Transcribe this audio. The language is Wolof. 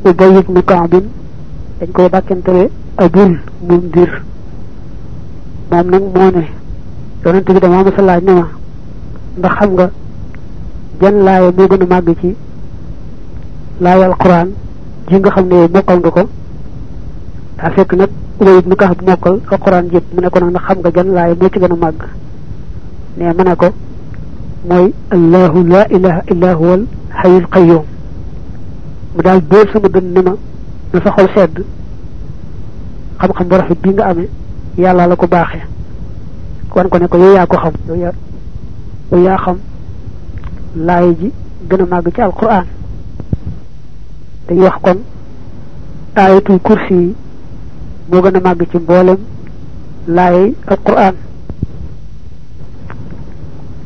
ubay ibnu kaabin dañ koy dàkkantale abul mundir moom nag moo ne yonent bi dama ma sa laaj ne ma ndax xam nga jan laaya moo gën a màgg ci laaya alquran ji nga xam ne mokkal nga ko daa fekk nag ubay ibnu kaab mokkal alquran yëpp mu ne ko nag ndax xam nga jan laaya moo ci gën a màgg ne ma ne ko mooy allahu la ilaha illa huwa al xayul qayyum mu daal dóor sama dën ne ma na sa xol sedd xam-xam bu rafet bii nga amee yàlla la ko baaxee wan ko ne ko yow yaa ko xam yow yaa yow yaa xam laay ji gën a màgg ci alquran dañuy wax kon ayatul kursi yi moo gën a màgg ci mboolem laay alquran